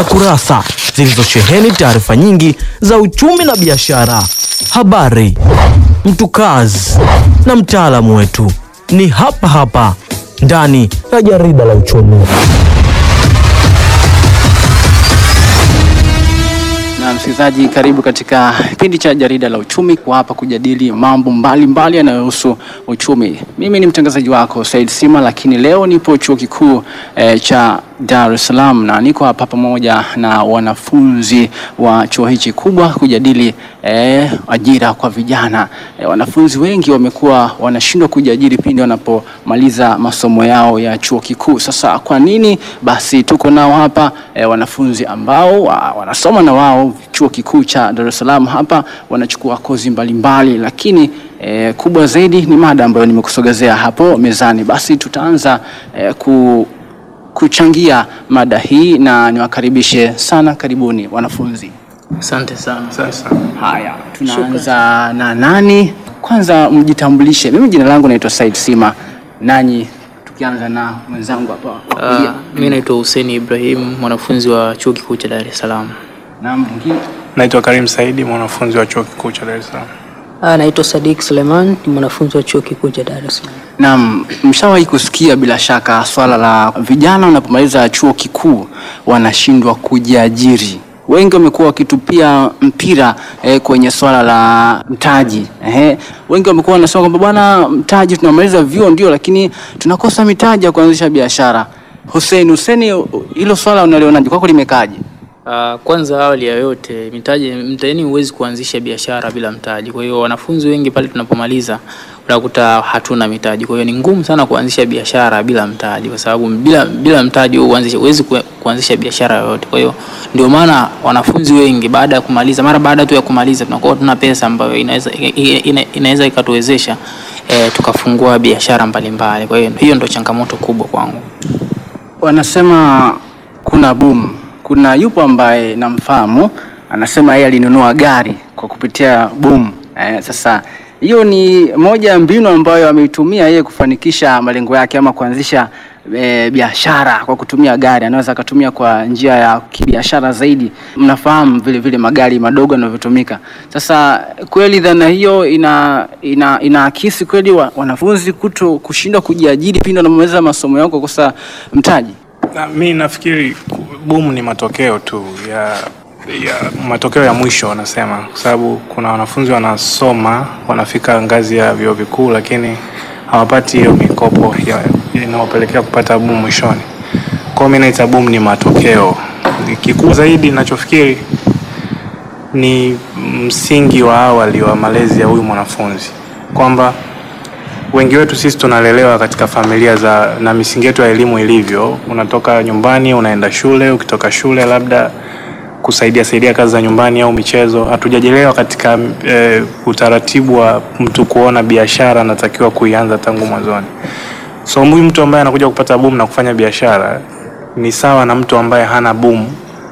kurasa zilizosheheni taarifa nyingi za uchumi na biashara, habari, mtukazi na mtaalamu wetu ni hapa hapa ndani ya jarida la uchumi. Na msikilizaji, karibu katika kipindi cha jarida la uchumi, kwa hapa kujadili mambo mbalimbali yanayohusu uchumi. Mimi ni mtangazaji wako Said Sima, lakini leo nipo chuo kikuu eh, cha Dar es Salaam na niko hapa pamoja na wanafunzi wa chuo hichi kubwa kujadili eh, ajira kwa vijana. Eh, wanafunzi wengi wamekuwa wanashindwa kujiajiri pindi wanapomaliza masomo yao ya chuo kikuu. Sasa kwa nini? Basi tuko nao hapa eh, wanafunzi ambao wa, wanasoma na wao chuo kikuu cha Dar es Salaam hapa wanachukua kozi mbalimbali, lakini eh, kubwa zaidi ni mada ambayo nimekusogezea hapo mezani. Basi tutaanza eh, ku kuchangia mada hii na niwakaribishe sana. Karibuni wanafunzi. Asante sana. Haya, tunaanza na nani? Kwanza mjitambulishe. Mimi jina langu naitwa Said Sima, nanyi tukianza na mwenzangu hapa wa kulia. Uh, mimi naitwa Hussein Ibrahim, mwanafunzi wa chuo kikuu cha Dar es Salaam. na mwingine Naitwa Karim Saidi, mwanafunzi wa chuo kikuu cha Dar es Salaam. Ah, naitwa Sadik Suleiman, ni mwanafunzi wa chuo kikuu cha Dar es Salaam. Naam, mshawahi kusikia bila shaka swala la vijana wanapomaliza chuo kikuu wanashindwa kujiajiri. Wengi wamekuwa wakitupia mpira eh, kwenye swala la mtaji eh. Wengi wamekuwa wanasema kwamba bwana, mtaji tunamaliza vyuo ndio, lakini tunakosa mitaji ya kuanzisha biashara. Hussein, Hussein, hilo swala unalionaje? Kwako limekaaje? Uh, kwanza awali ya yote mitaji mtaani huwezi kuanzisha biashara bila mtaji. Kwa hiyo wanafunzi wengi pale tunapomaliza unakuta hatuna mitaji. Kwa hiyo ni ngumu sana kuanzisha biashara bila mtaji kwa sababu bila bila mtaji huanzisha huwezi ku- kuanzisha biashara yoyote. Kwa hiyo ndio maana wanafunzi wengi baada ya kumaliza mara baada tu ya kumaliza tunakuwa tuna pesa ambayo inaweza ina- ina- inaweza ikatuwezesha eh, tukafungua biashara mbalimbali. Kwa hiyo hiyo ndio changamoto kubwa kwangu. Wanasema kuna boom. Kuna yupo ambaye namfahamu anasema yeye alinunua gari kwa kupitia boom. Eh, sasa hiyo ni moja ya mbinu ambayo ameitumia yeye kufanikisha malengo yake ama kuanzisha e, biashara kwa kutumia gari. Anaweza akatumia kwa njia ya kibiashara zaidi. Mnafahamu vile vile magari madogo yanavyotumika. Sasa kweli dhana hiyo ina ina inaakisi kweli wa, wanafunzi kuto kushindwa kujiajiri pindi wanapomaliza masomo yao kwa kukosa mtaji. Na, mi nafikiri ku- boom ni matokeo tu ya, ya matokeo ya mwisho wanasema, kwa sababu kuna wanafunzi wanasoma wanafika ngazi ya vyuo vikuu, lakini hawapati hiyo mikopo ya- inawapelekea kupata boom mwishoni. Kwa hiyo mi naita boom ni matokeo. Kikuu zaidi ninachofikiri ni msingi wa awali wa malezi ya huyu mwanafunzi kwamba wengi wetu sisi tunalelewa katika familia za na misingi yetu ya elimu ilivyo. Unatoka nyumbani unaenda shule, ukitoka shule labda kusaidia saidia kazi za nyumbani au michezo. Hatujajelewa katika e, utaratibu wa mtu kuona biashara anatakiwa kuianza tangu mwanzoni. So huyu mtu ambaye anakuja kupata boom na kufanya biashara ni sawa na mtu ambaye hana boom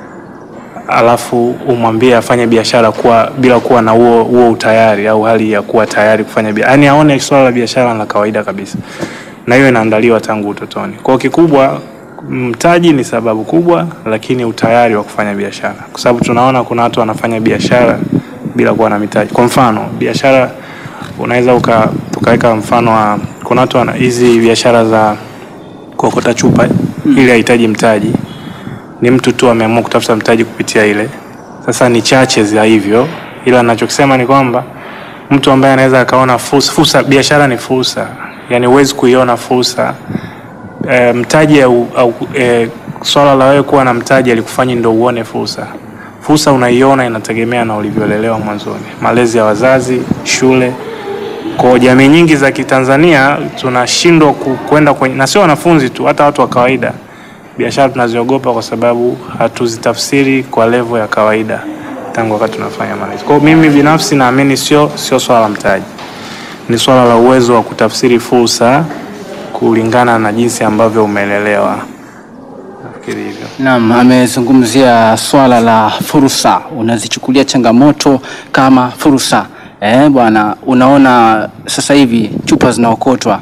alafu umwambie afanye biashara kuwa bila kuwa na huo huo utayari au hali ya kuwa tayari kufanya biashara, yaani aone swala la biashara la kawaida kabisa, na hiyo inaandaliwa tangu utotoni. Kwa hiyo kikubwa, mtaji ni sababu kubwa, lakini utayari wa kufanya biashara, kwa sababu tunaona kuna watu wanafanya biashara bila kuwa na mitaji. Kwa mfano biashara, unaweza uka tukaweka mfano wa kuna watu wana hizi biashara za kuokota chupa ili hahitaji mtaji ni mtu tu ameamua kutafuta mtaji kupitia ile. Sasa ni chache za hivyo, ila ninachokisema ni kwamba mtu ambaye anaweza akaona fursa, fursa biashara ni fursa, yani huwezi kuiona fursa e, mtaji au, au e, swala la wewe kuwa na mtaji alikufanyi ndo uone fursa. Fursa unaiona inategemea na ulivyolelewa mwanzoni, malezi ya wazazi, shule. Kwa jamii nyingi za Kitanzania tunashindwa ku- kwenda kwenye, na sio wanafunzi tu, hata watu wa kawaida biashara tunaziogopa kwa sababu hatuzitafsiri kwa levo ya kawaida tangu wakati tunafanya malezi. Kwa hiyo mimi binafsi naamini sio sio swala la mtaji, ni swala la uwezo wa kutafsiri fursa kulingana na jinsi ambavyo umelelewa. Nafikiri hivyo. Naam, amezungumzia swala la fursa. Unazichukulia changamoto kama fursa. Eh, bwana, unaona sasa hivi chupa zinaokotwa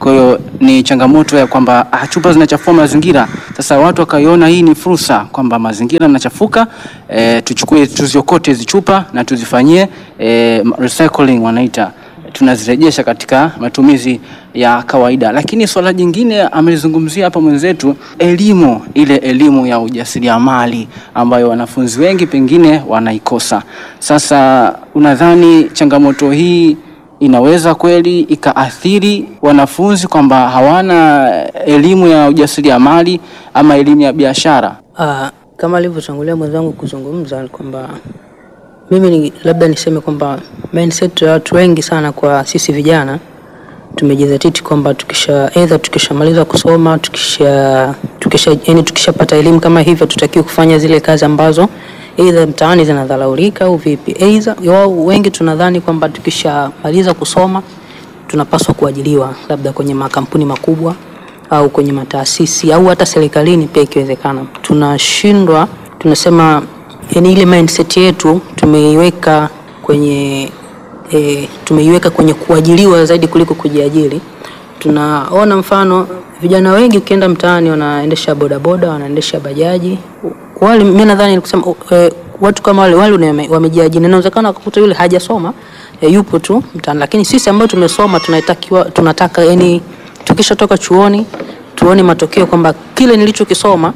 Kwa hiyo ni changamoto ya kwamba ah, chupa zinachafua mazingira. Sasa watu wakaiona hii ni fursa kwamba mazingira yanachafuka, e, tuchukue tuziokote hizi chupa na tuzifanyie e, recycling wanaita tunazirejesha katika matumizi ya kawaida. Lakini swala jingine amelizungumzia hapa mwenzetu, elimu, ile elimu ya ujasiriamali ambayo wanafunzi wengi pengine wanaikosa. Sasa unadhani changamoto hii inaweza kweli ikaathiri wanafunzi kwamba hawana elimu ya ujasiriamali ama elimu ya biashara? Ah, kama alivyotangulia mwenzangu kuzungumza ni kwamba mimi ni, labda niseme kwamba mindset ya watu wengi sana kwa sisi vijana tumejizatiti kwamba tukisha either tukishamaliza kusoma tukisha tukisha yani tukishapata elimu kama hivyo tutakiwa kufanya zile kazi ambazo either mtaani zinadharaulika au vipi. Either wao wengi tunadhani kwamba tukishamaliza kusoma tunapaswa kuajiliwa labda kwenye makampuni makubwa au kwenye mataasisi au hata serikalini pia ikiwezekana. Tunashindwa, tunasema yani ile mindset yetu tumeiweka kwenye e, tumeiweka kwenye kuajiliwa zaidi kuliko kujiajiri. Tunaona mfano vijana wengi ukienda mtaani wanaendesha bodaboda, wanaendesha bajaji. Wale mimi nadhani kusema e, watu kama wale wale wame- wamejiajiri. Na Inawezekana kukuta yule hajasoma e, yupo tu mtaani, lakini sisi ambao tumesoma tunatakiwa tunataka yani tukishatoka chuoni tuone matokeo kwamba kile nilichokisoma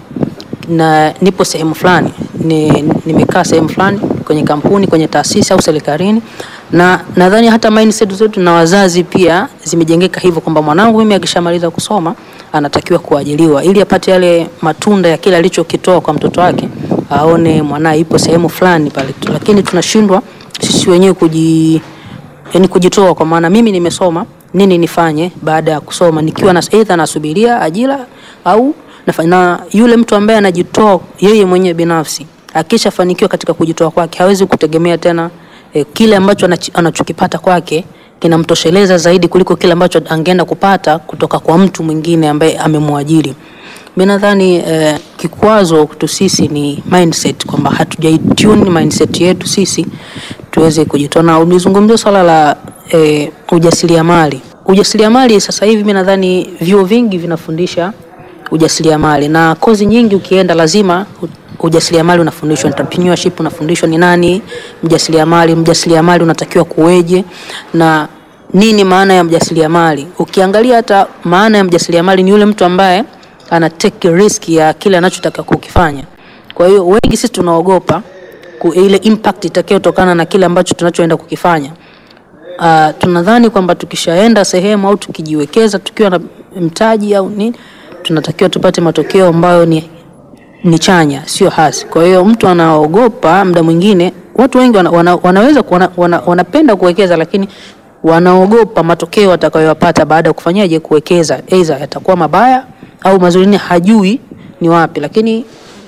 na nipo sehemu fulani ni, nimekaa sehemu fulani kwenye kampuni kwenye taasisi au serikalini na nadhani hata mindset zetu na wazazi pia zimejengeka hivyo kwamba mwanangu mimi akishamaliza kusoma anatakiwa kuajiliwa ili apate yale matunda ya kile alichokitoa kwa mtoto wake aone mwanae ipo sehemu fulani pale lakini tunashindwa sisi wenyewe kuji yani kujitoa kwa maana mimi nimesoma nini nifanye baada ya kusoma nikiwa na either nasubiria ajira au nafa- na yule mtu ambaye anajitoa yeye mwenyewe binafsi akishafanikiwa katika kujitoa kwake hawezi kutegemea tena eh, kile ambacho anachi- anachokipata kwake kinamtosheleza zaidi kuliko kile ambacho angeenda kupata kutoka kwa mtu mwingine ambaye amemwajiri mi nadhani eh, kikwazo kwetu sisi ni mindset kwamba hatujaitune mindset yetu sisi tuweze kujitoa na ulizungumzia swala la eh, ujasiriamali ujasiriamali sasa hivi mi nadhani vyuo vingi vinafundisha ujasiriamali na kozi nyingi ukienda lazima u- ujasiriamali unafundishwa entrepreneurship unafundishwa ni nani mjasiriamali mjasiriamali unatakiwa kuweje na nini maana ya mjasiriamali ukiangalia hata maana ya mjasiriamali ni yule mtu ambaye ana take risk ya kile anachotaka kukifanya kwa hiyo wengi sisi tunaogopa ku- ile impact itakayotokana na kile ambacho tunachoenda kukifanya uh, tunadhani kwamba tukishaenda sehemu au tukijiwekeza tukiwa na mtaji au nini tunatakiwa tupate matokeo ambayo ni, ni chanya sio hasi kwa hiyo mtu anaogopa muda mwingine watu wengi wana, wana, wanaweza wana, wana, wanapenda kuwekeza lakini wanaogopa matokeo watakayoyapata baada ya kufanyaje kuwekeza aidha yatakuwa mabaya au mazuri ni hajui ni wapi lakini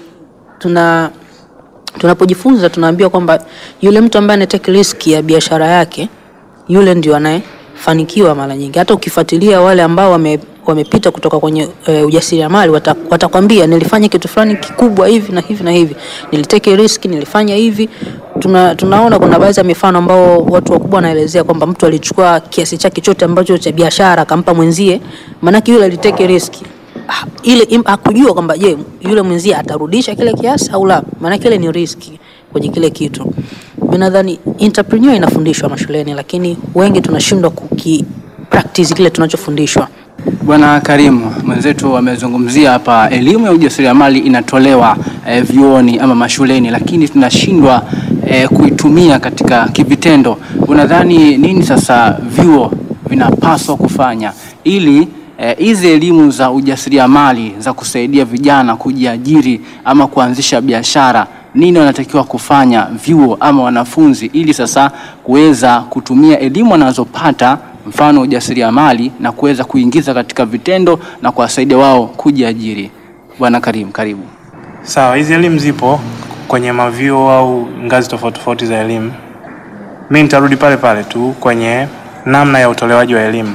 tuna tunapojifunza tunaambiwa kwamba yule mtu ambaye anatake risk ya biashara yake yule ndio anayefanikiwa mara nyingi hata ukifuatilia wale ambao wame, wamepita kutoka kwenye e, ujasiriamali wata- watakwambia nilifanya kitu fulani kikubwa hivi na hivi na hivi niliteke risk nilifanya hivi tuna, tunaona kuna baadhi ya mifano ambao watu wakubwa wanaelezea kwamba mtu alichukua kiasi chake chote ambacho cha biashara akampa mwenzie maanake yule aliteke riski Ah, ile im- hakujua kwamba je yule mwenzie atarudisha kile kiasi au la maana kile ni riski kwenye kile kitu mi nadhani entrepreneur inafundishwa mashuleni lakini wengi tunashindwa kuki practice kile tunachofundishwa Bwana Karimu mwenzetu amezungumzia hapa, elimu ya ujasiriamali inatolewa eh, vyuoni ama mashuleni, lakini tunashindwa eh, kuitumia katika kivitendo. Unadhani nini sasa vyuo vinapaswa kufanya ili eh, hizi elimu za ujasiriamali za kusaidia vijana kujiajiri ama kuanzisha biashara nini wanatakiwa kufanya vyuo ama wanafunzi ili sasa kuweza kutumia elimu wanazopata mfano ujasiriamali na kuweza kuingiza katika vitendo na kuwasaidia wao kujiajiri. Bwana Karim, karibu. Sawa, hizi elimu zipo kwenye mavyuo au ngazi tofauti tofauti za elimu. Mi nitarudi pale pale tu kwenye namna ya utolewaji wa elimu.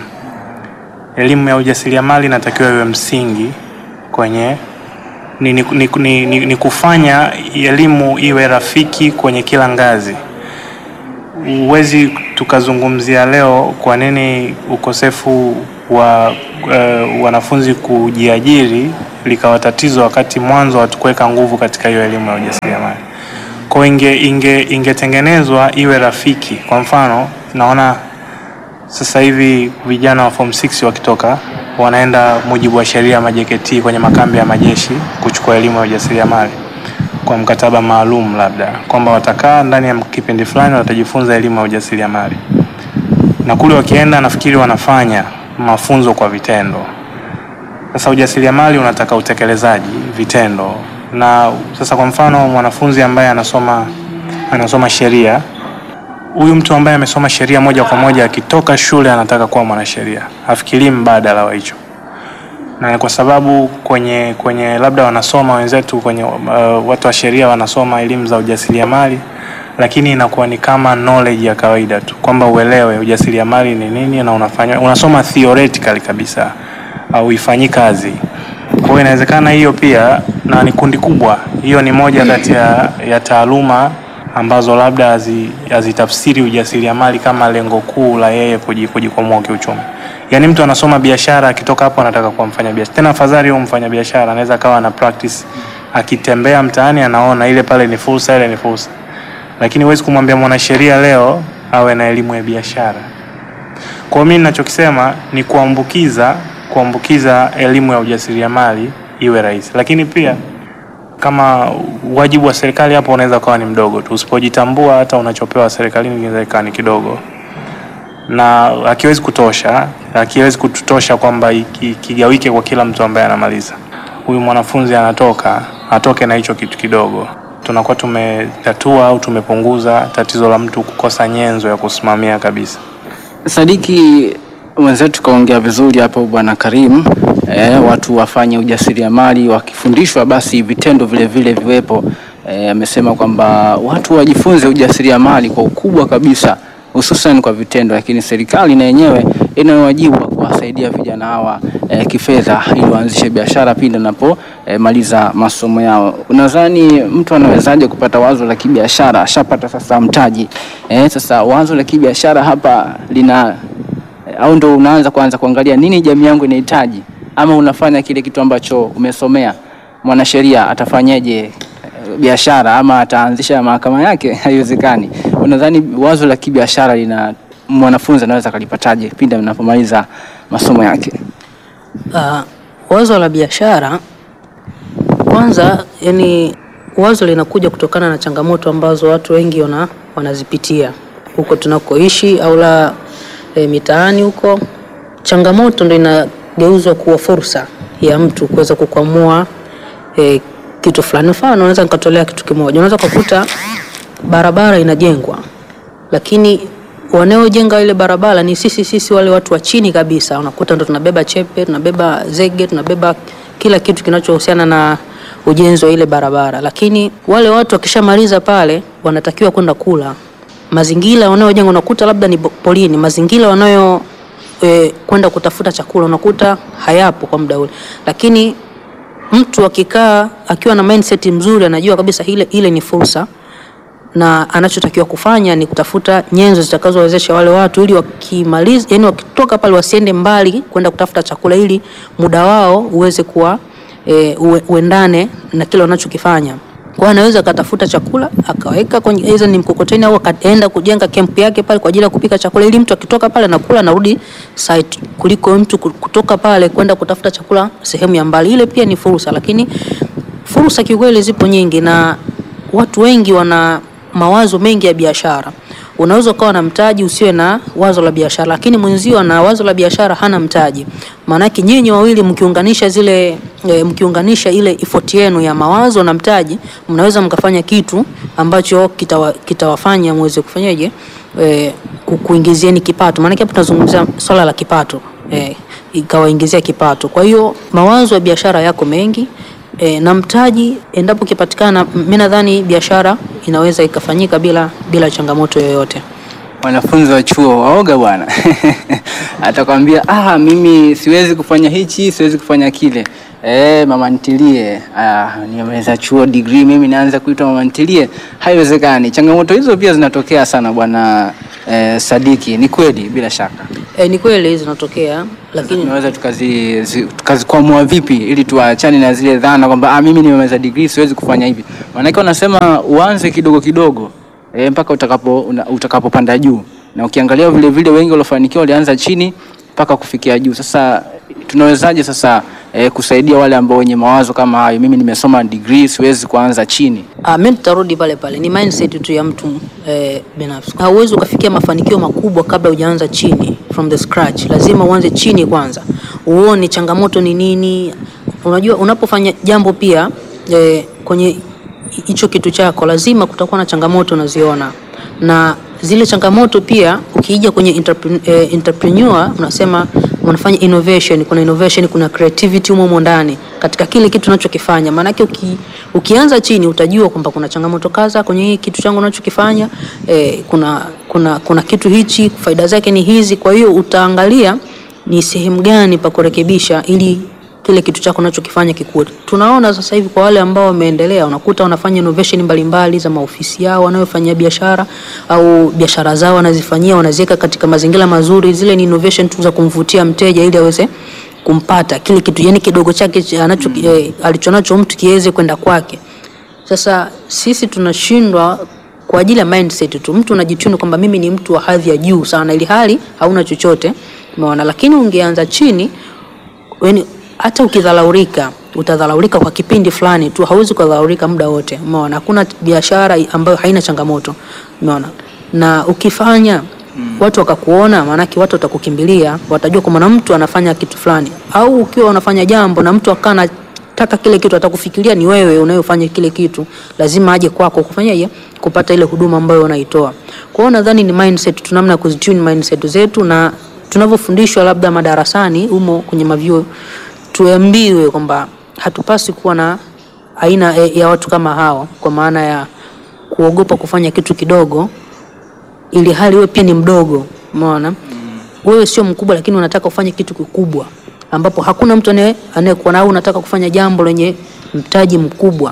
Elimu ya ujasiriamali inatakiwa iwe msingi kwenye ni, ni, ni, ni, ni, ni kufanya elimu iwe rafiki kwenye kila ngazi. Huwezi tukazungumzia leo kwa nini ukosefu wa uh, wanafunzi kujiajiri likawa tatizo, wakati mwanzo hatukuweka nguvu katika hiyo elimu ya ujasiriamali. Kwa hiyo inge, inge, ingetengenezwa iwe rafiki. Kwa mfano naona sasa hivi vijana wa form 6 wakitoka wanaenda mujibu wa sheria ya majeketi kwenye makambi ya majeshi kuchukua elimu ya ujasiriamali kwa mkataba maalum, labda kwamba watakaa ndani ya kipindi fulani watajifunza elimu ya ujasiriamali, na kule wakienda, nafikiri wanafanya mafunzo kwa vitendo. Sasa ujasiriamali unataka utekelezaji, vitendo. Na sasa kwa mfano mwanafunzi ambaye anasoma anasoma sheria huyu mtu ambaye amesoma sheria moja kwa moja akitoka shule anataka kuwa mwanasheria, hafikirii mbadala wa hicho, na ni kwa sababu kwenye kwenye labda wanasoma wenzetu kwenye uh, watu wa sheria wanasoma elimu za ujasiriamali, lakini inakuwa ni kama knowledge ya kawaida tu kwamba uelewe ujasiriamali ni nini na unafanya unasoma theoretically kabisa au ifanyi kazi. Kwa hiyo inawezekana hiyo pia, na ni kundi kubwa, hiyo ni moja kati ya, ya taaluma ambazo labda hazi- hazitafsiri ujasiriamali kama lengo kuu la yeye kuji- kujikwamua kiuchumi. Yaani mtu anasoma biashara akitoka hapo anataka kuwa mfanya biashara. Tena afadhali huyo mfanya biashara anaweza akawa na practice akitembea mtaani anaona ile pale ni fursa, ile ni fursa. Lakini huwezi kumwambia mwanasheria leo awe na elimu ya biashara. Kwa hiyo mimi ninachokisema ni kuambukiza kuambukiza elimu ya ujasiriamali iwe rahisi, lakini pia kama wajibu wa serikali hapo unaweza ukawa ni mdogo tu. Usipojitambua hata unachopewa serikalini kinaweza ikawa ni kidogo, na hakiwezi kutosha, hakiwezi kututosha kwamba iki- kigawike kwa kila mtu ambaye anamaliza. Huyu mwanafunzi anatoka atoke na hicho kitu kidogo, tunakuwa tumetatua au tumepunguza tatizo la mtu kukosa nyenzo ya kusimamia kabisa. Sadiki mwenzetu kaongea vizuri hapo bwana Karim. E, watu wafanye ujasiriamali wakifundishwa, basi vitendo vile vile viwepo. Eh, amesema kwamba watu wajifunze ujasiriamali kwa ukubwa kabisa, hususan kwa vitendo, lakini serikali na yenyewe ina wajibu wa kuwasaidia vijana hawa e, kifedha ili waanzishe biashara pindi anapo e, maliza masomo yao. Unadhani mtu anawezaje kupata wazo la kibiashara? Ashapata sasa mtaji e, sasa wazo la kibiashara hapa lina au ndo unaanza kuanza kuangalia nini jamii yangu inahitaji, ama unafanya kile kitu ambacho umesomea. Mwanasheria atafanyaje eh, biashara ama ataanzisha mahakama yake? Haiwezekani. Unadhani wazo la kibiashara lina mwanafunzi anaweza kalipataje pindi anapomaliza masomo yake? Uh, wazo la biashara kwanza, yani wazo linakuja kutokana na changamoto ambazo watu wengi wana, wanazipitia huko tunakoishi au la e, mitaani huko. Changamoto ndo inageuzwa kuwa fursa ya mtu kuweza kukwamua e, kitu fulani. Mfano, naweza nikatolea kitu kimoja, unaweza kukuta barabara inajengwa lakini wanaojenga ile barabara ni sisi sisi wale watu wa chini kabisa. Unakuta ndo tunabeba chepe, tunabeba zege, tunabeba kila kitu kinachohusiana na ujenzi wa ile barabara, lakini wale watu wakishamaliza pale wanatakiwa kwenda kula. Mazingira wanayojenga unakuta labda ni polini, mazingira wanayo e, kwenda kutafuta chakula unakuta hayapo kwa muda ule, lakini mtu akikaa akiwa na mindset mzuri, anajua kabisa ile ile ni fursa na anachotakiwa kufanya ni kutafuta nyenzo zitakazowezesha wale watu ili wakimaliza, yani wakitoka pale wasiende mbali kwenda kutafuta chakula, ili muda wao uweze kuwa e, uwe- uendane na kile wanachokifanya. Kwa hiyo anaweza akatafuta chakula akaweka kwenye aidha ni mkokoteni au akaenda kujenga kempu yake pale kwa ajili ya kupika chakula, ili mtu akitoka pale anakula anarudi site, kuliko mtu ku- kutoka pale kwenda kutafuta chakula sehemu ya mbali. Ile pia ni fursa, lakini fursa kiukweli zipo nyingi na watu wengi wana mawazo mengi ya biashara. Unaweza ukawa na mtaji usiwe na wazo la biashara, lakini mwenzio ana wazo la biashara hana mtaji. Maanake nyinyi wawili mkiunganisha zile e, mkiunganisha ile effort yenu ya mawazo na mtaji, mnaweza mkafanya kitu ambacho kitawa, kitawafanya muweze kufanyaje, e, ku- kuingizieni kipato. Maanake hapo tunazungumzia swala la kipato e, ikawaingizia kipato. Kwa hiyo mawazo ya biashara yako mengi e, na mtaji endapo ukipatikana, mimi nadhani biashara inaweza ikafanyika bila bila changamoto yoyote. Wanafunzi wa chuo waoga bwana, atakwambia ah, mimi siwezi kufanya hichi, siwezi kufanya kile. Eh, mama ntilie, ah, nimemaliza chuo degree, mimi naanza kuitwa mama ntilie. Haiwezekani. Changamoto hizo pia zinatokea sana bwana eh, Sadiki. Ni kweli bila shaka. E, ni kweli zinatokea, lakini tunaweza tukazi zi- tukazikwamua vipi ili tuachane na zile dhana kwamba ah, mimi nimemaliza degree siwezi kufanya hivi. Maanake wanasema uanze kidogo kidogo e, mpaka utakapo una- utakapopanda juu, na ukiangalia vile vile wengi waliofanikiwa walianza chini mpaka kufikia juu. Sasa tunawezaje sasa e, kusaidia wale ambao wenye mawazo kama hayo, mimi nimesoma degree siwezi kuanza chini? Ah, mimi tutarudi pale pale, ni mindset tu ya mtu eh, binafsi. Hauwezi ukafikia mafanikio makubwa kabla hujaanza chini from the scratch. Lazima uanze chini kwanza, uone changamoto ni nini. Unajua, unapofanya jambo pia eh, kwenye hicho kitu chako lazima kutakuwa na changamoto unaziona, na zile changamoto pia ukija kwenye entrepreneur, eh, entrepreneur unasema unafanya innovation, kuna innovation, kuna creativity humo humo ndani katika kile kitu unachokifanya. Maanake uki, ukianza chini utajua kwamba kuna changamoto kadha kwenye hii kitu changu unachokifanya eh, kuna, kuna, kuna kitu hichi faida zake ni hizi. Kwa hiyo utaangalia ni sehemu gani pa kurekebisha ili kile kitu chako unachokifanya kikue. Tunaona sasa hivi kwa wale ambao wameendelea, unakuta wanafanya innovation mbalimbali za maofisi yao wanayofanyia biashara au biashara zao wanazifanyia, wanaziweka katika mazingira mazuri. Zile ni innovation tu za kumvutia mteja ili aweze kumpata kile kitu, yani kidogo chake cha- anacho eh, alichonacho mtu kiweze kwenda kwake. Sasa sisi tunashindwa kwa ajili ya mindset tu. Mtu unajituni kwamba mimi ni mtu wa hadhi ya juu sana, ili hali hauna chochote, umeona. Lakini ungeanza chini yani hata ukidhalaulika utadhalaulika kwa kipindi fulani tu, hauwezi kudhalaulika muda wote. Umeona, hakuna biashara ambayo haina changamoto, umeona. Na ukifanya watu wakakuona, maanake watu watakukimbilia, watajua kwamba na mtu anafanya kitu fulani, au ukiwa unafanya jambo na mtu akaa anataka kile kitu, atakufikiria ni wewe unayofanya kile kitu, lazima aje kwako kufanyaje, kupata ile huduma ambayo unaitoa. Kwa hiyo nadhani ni mindset tu, namna ya kuzitune mindset zetu na tunavyofundishwa labda madarasani humo kwenye mavyuo tuambiwe kwamba hatupasi kuwa na aina ya- ya watu kama hao, kwa maana ya kuogopa kufanya kitu kidogo, ili hali wewe pia ni mdogo. Umeona, wewe sio mkubwa, lakini unataka ufanye kitu kikubwa ambapo hakuna mtu anaye- anayekuona, au unataka kufanya jambo lenye mtaji mkubwa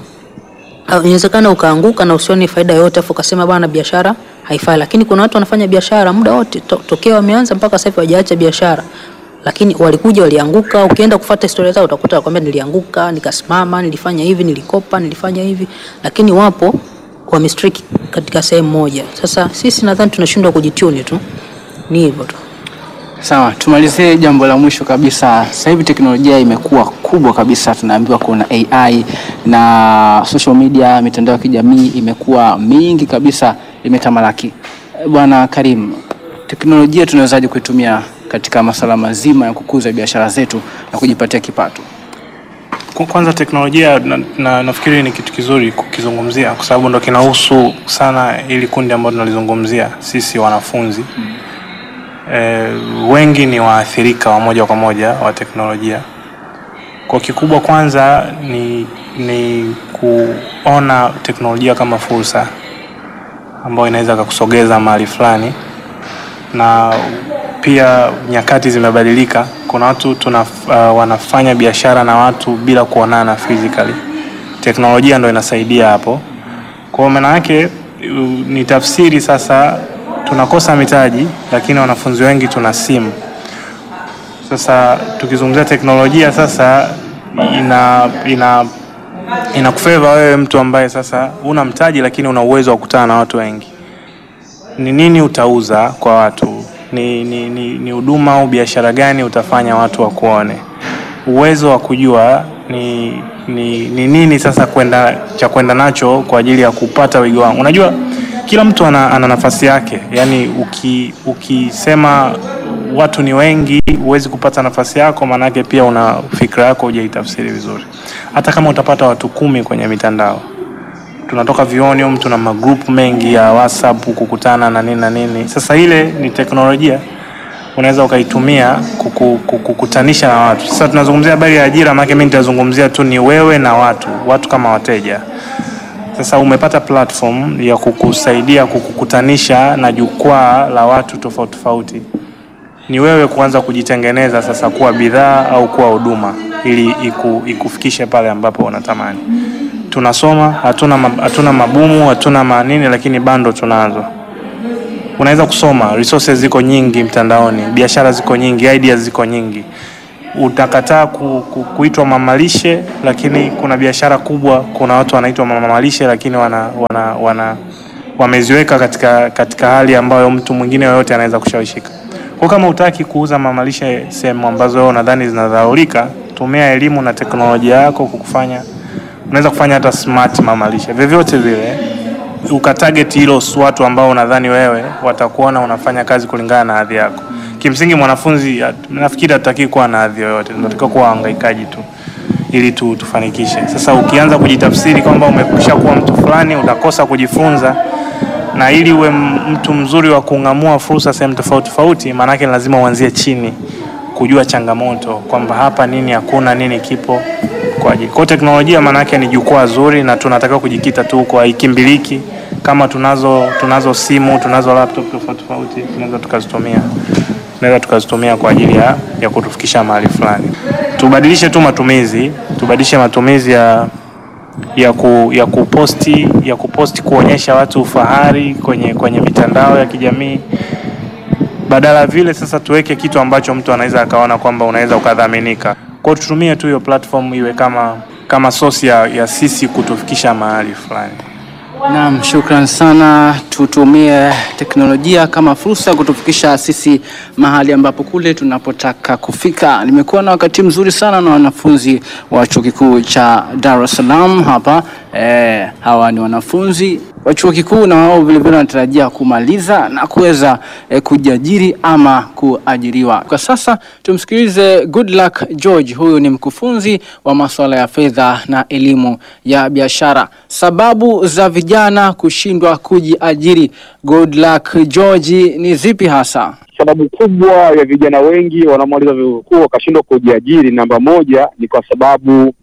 au inawezekana ukaanguka na usione faida yoyote, afu ukasema bwana, biashara haifai. Lakini kuna watu wanafanya biashara muda wote to, tokea wameanza mpaka sasa hivi hawajaacha biashara, lakini walikuja walianguka. Ukienda kufuata historia zao utakuta wakwambia, nilianguka nikasimama, nilifanya hivi, nilikopa, nilifanya hivi, lakini wapo wamestrick katika sehemu moja. Sasa sisi nadhani tunashindwa kujituni tu, ni hivyo tu. Sawa, tumalizie jambo la mwisho kabisa. Sasa hivi teknolojia imekuwa kubwa kabisa, tunaambiwa kuna AI na social media, mitandao ya kijamii imekuwa mingi kabisa, imetamalaki. Eh, Bwana Karim, teknolojia tunawezaje kuitumia katika masuala mazima ya kukuza biashara zetu na kujipatia kipato? Kwa- Kwanza teknolojia na, na, nafikiri ni kitu kizuri kukizungumzia kwa sababu ndo kinahusu sana ili kundi ambalo tunalizungumzia sisi wanafunzi. E, wengi ni waathirika wa moja kwa moja wa teknolojia. Kwa kikubwa kwanza ni, ni kuona teknolojia kama fursa ambayo inaweza kakusogeza mahali fulani na pia nyakati zimebadilika. Kuna watu tuna, uh, wanafanya biashara na watu bila kuonana physically. Teknolojia ndo inasaidia hapo. Kwa maana yake uh, ni tafsiri sasa, tunakosa mitaji lakini wanafunzi wengi tuna simu. Sasa tukizungumzia teknolojia sasa ina ina inakufeva wewe mtu ambaye sasa una mtaji lakini una uwezo wa kukutana na watu wengi ni nini utauza kwa watu, ni ni ni ni huduma au biashara gani utafanya watu wakuone, uwezo wa kujua ni ni, ni nini sasa kwenda cha kwenda nacho kwa ajili ya kupata wigo wangu. Unajua kila mtu ana, ana nafasi yake, yaani uki, ukisema watu ni wengi huwezi kupata nafasi yako, maanake pia una fikra yako hujaitafsiri vizuri. Hata kama utapata watu kumi kwenye mitandao tunatoka vioni humu, tuna magrupu mengi ya WhatsApp kukutana na nini na nini. Sasa ile ni teknolojia unaweza ukaitumia kuku- kuku- kukutanisha na watu. Sasa tunazungumzia habari ya ajira, maana mimi nitazungumzia tu ni wewe na watu, watu kama wateja. Sasa umepata platform ya kukusaidia kukukutanisha na jukwaa la watu tofauti tofauti, ni wewe kuanza kujitengeneza sasa kuwa bidhaa au kuwa huduma ili iku, ikufikishe pale ambapo unatamani tunasoma hatuna, ma- hatuna mabumu hatuna manini, lakini bando tunazo. unaweza kusoma, resources ziko nyingi mtandaoni, biashara ziko nyingi, ideas ziko nyingi. Utakataa ku, ku, kuitwa mamalishe, lakini kuna biashara kubwa, kuna watu wanaitwa mamalishe, lakini wana, wana, wana wameziweka katika, katika hali ambayo mtu mwingine yoyote anaweza kushawishika. Kwa kama utaki kuuza mamalishe sehemu ambazo wewe unadhani zinadhaulika, tumia elimu na teknolojia yako kukufanya, unaweza kufanya hata smart mamalishe vyovyote vile ukatarget hilo watu ambao unadhani wewe watakuona unafanya kazi kulingana na hadhi yako. Kimsingi mwanafunzi at- nafikiri hataki kuwa na hadhi yoyote, tunatakiwa kuwa wahangaikaji tu ili tu, tufanikishe. Sasa ukianza kujitafsiri kwamba umekwisha kuwa mtu fulani, utakosa kujifunza, na ili uwe m- mtu mzuri wa kung'amua fursa sehemu tofauti tofauti, maanake lazima uanzie chini, kujua changamoto kwamba hapa nini hakuna, nini kipo kwa ajili. Kwa hiyo teknolojia maanake ni jukwaa zuri, na tunatakiwa kujikita tu kwa haikimbiliki. Kama tunazo tunazo simu, tunazo laptop tofauti tofauti, tunaweza tukazitumia tunaweza tukazitumia kwa ajili ya, ya kutufikisha mahali fulani. Tubadilishe tu matumizi, tubadilishe matumizi ya ya, ku, ya kuposti ya kuposti kuonyesha watu ufahari kwenye kwenye mitandao ya kijamii. Badala vile sasa tuweke kitu ambacho mtu anaweza akaona kwamba unaweza ukadhaminika. Kwa hiyo tutumie tu hiyo platform iwe kama kama source ya, ya sisi kutufikisha mahali fulani. Naam, shukran sana. Tutumie teknolojia kama fursa ya kutufikisha sisi mahali ambapo kule tunapotaka kufika. Nimekuwa na wakati mzuri sana na wanafunzi wa chuo kikuu cha Dar es Salaam hapa. Eh, hawa ni wanafunzi wa chuo kikuu na wao vilevile wanatarajia kumaliza na kuweza eh, kujiajiri ama kuajiriwa. Kwa sasa tumsikilize Goodluck George, huyu ni mkufunzi wa masuala ya fedha na elimu ya biashara. Sababu za vijana kushindwa kujiajiri, Goodluck George, ni zipi hasa? Sababu kubwa ya vijana wengi wanaomaliza vyuo vikuu wakashindwa kujiajiri, namba moja ni kwa sababu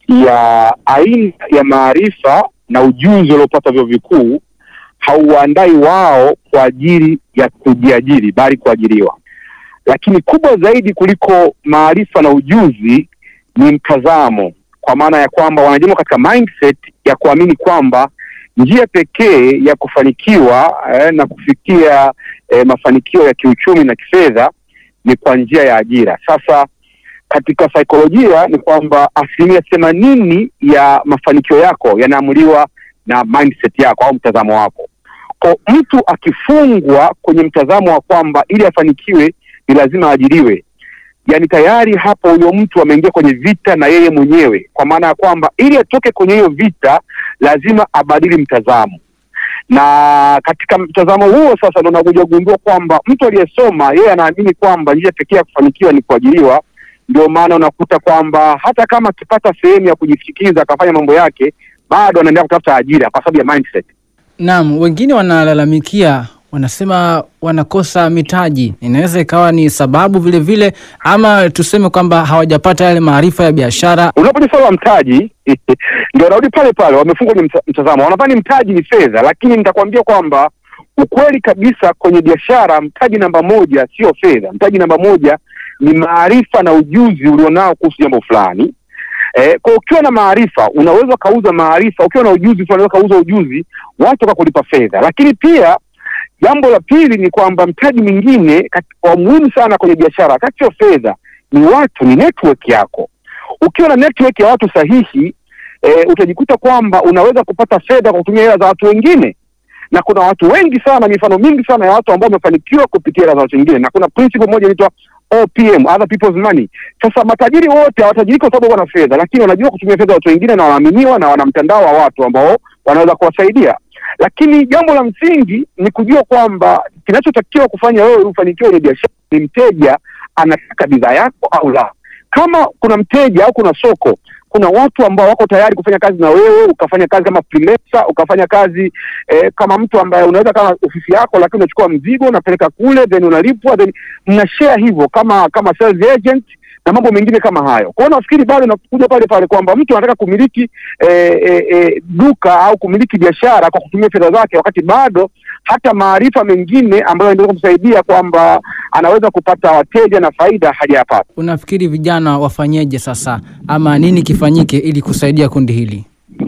ya aina ya maarifa na ujuzi waliopata vyuo vikuu hauwaandai wao kwa ajili ya kujiajiri, bali kuajiriwa. Lakini kubwa zaidi kuliko maarifa na ujuzi ni mtazamo, kwa maana ya kwamba wanajengwa katika mindset ya kuamini kwamba njia pekee ya kufanikiwa eh, na kufikia eh, mafanikio ya kiuchumi na kifedha ni kwa njia ya ajira. Sasa katika saikolojia ni kwamba asilimia themanini ya mafanikio yako yanaamuliwa na mindset yako au mtazamo wako. Kwa mtu akifungwa kwenye mtazamo wa kwamba ili afanikiwe ni lazima aajiriwe, yani tayari hapo huyo mtu ameingia kwenye vita na yeye mwenyewe, kwa maana ya kwamba ili atoke kwenye hiyo vita lazima abadili mtazamo na katika mtazamo huo sasa ndo nakuja kugundua kwamba mtu aliyesoma yeye anaamini kwamba njia pekee ya kufanikiwa ni kuajiriwa. Ndio maana unakuta kwamba hata kama akipata sehemu ya kujifikiza akafanya mambo yake, bado anaendelea kutafuta ajira kwa sababu ya mindset. Naam, wengine wanalalamikia, wanasema wanakosa mitaji. Inaweza ikawa ni sababu vile vile, ama tuseme kwamba hawajapata yale maarifa ya biashara. Unapoja swala la mtaji ndio wanarudi pale pale, wamefungwa kwenye mta- mtazamo, wanadhani mtaji ni fedha, lakini nitakwambia kwamba ukweli kabisa kwenye biashara, mtaji namba moja sio fedha. Mtaji namba moja ni maarifa na ujuzi ulionao kuhusu jambo fulani. Eh, kwa ukiwa na maarifa unaweza ukauza maarifa, ukiwa na ujuzi fulani unaweza ukauza ujuzi, watu wakakulipa fedha. Lakini pia jambo la pili ni kwamba mtaji mwingine kati- wa muhimu sana kwenye biashara, wakati sio fedha, ni watu, ni network yako. Ukiwa na network ya watu sahihi eh, utajikuta kwamba unaweza kupata fedha kwa kutumia hela za watu wengine na kuna watu wengi sana, mifano mingi sana ya watu ambao wamefanikiwa kupitia hela za watu wengine, na kuna principle moja inaitwa OPM, other people's money. Sasa matajiri wote hawatajiriki kwa sababu wana fedha, lakini wanajua kutumia fedha za watu wengine na wanaaminiwa na wana mtandao wa watu ambao wanaweza kuwasaidia. Lakini jambo la msingi ni kujua kwamba kinachotakiwa kufanya wewe ufanikiwe kwenye biashara ni mteja anataka bidhaa yako au la. Kama kuna mteja au kuna soko kuna watu ambao wako tayari kufanya kazi na wewe, ukafanya kazi kama freelancer, ukafanya kazi eh, kama mtu ambaye unaweza kama ofisi yako, lakini unachukua mzigo unapeleka kule, then unalipwa, then mna share hivyo kama kama sales agent na mambo mengine kama hayo. Kwa hiyo nafikiri bado nakuja pale pale kwamba mtu anataka kumiliki eh, eh, eh, duka au kumiliki biashara kwa kutumia fedha zake, wakati bado hata maarifa mengine ambayo yanaweza kumsaidia kwamba anaweza kupata wateja na faida hajayapata. Unafikiri vijana wafanyeje sasa, ama nini kifanyike ili kusaidia kundi hili?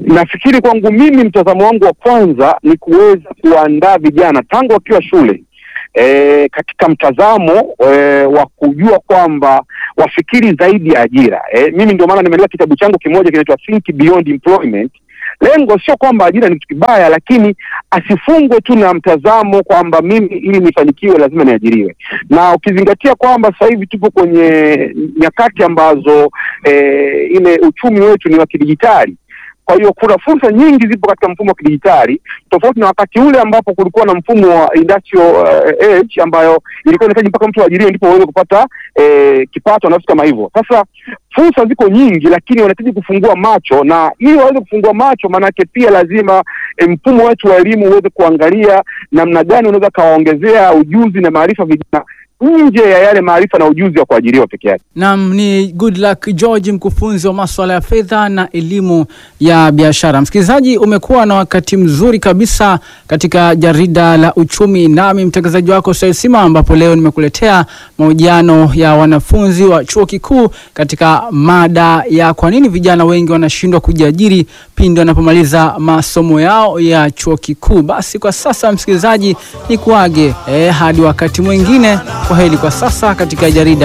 nafikiri kwangu mimi mtazamo wangu wa kwanza ni kuweza kuandaa vijana tangu wakiwa shule e, katika mtazamo e, wa kujua kwamba wafikiri zaidi ya ajira. E, mimi ndio maana nimeandika kitabu changu kimoja kinaitwa Think Beyond Employment. Lengo sio kwamba ajira ni kitu kibaya, lakini asifungwe tu na mtazamo kwamba mimi ili nifanikiwe lazima niajiriwe, na ukizingatia kwamba sasa hivi tupo kwenye nyakati ambazo e, ile uchumi wetu ni wa kidijitali kwa hiyo kuna fursa nyingi zipo katika mfumo wa kidijitali tofauti na wakati ule ambapo kulikuwa na mfumo wa industrial uh, age ambayo ilikuwa inahitaji mpaka mtu aajiriwe ndipo uweze kupata eh, kipato na vitu kama hivyo. Sasa fursa ziko nyingi, lakini wanahitaji kufungua macho, na ili waweze kufungua macho, maanake pia lazima eh, mfumo wetu wa elimu uweze kuangalia namna gani unaweza kawaongezea ujuzi na maarifa vijana nje ya yale maarifa na ujuzi wa kuajiriwa peke yake. Naam, ni Good Luck George, mkufunzi wa masuala ya fedha na elimu ya biashara. Msikilizaji, umekuwa na wakati mzuri kabisa katika jarida la uchumi, nami mtangazaji wako Said Sima, ambapo leo nimekuletea mahojiano ya wanafunzi wa chuo kikuu katika mada ya kwa nini vijana wengi wanashindwa kujiajiri pindi wanapomaliza masomo yao ya chuo kikuu. Basi kwa sasa, msikilizaji, ni kuage eh, hadi wakati mwingine. Kwa heri kwa sasa katika jarida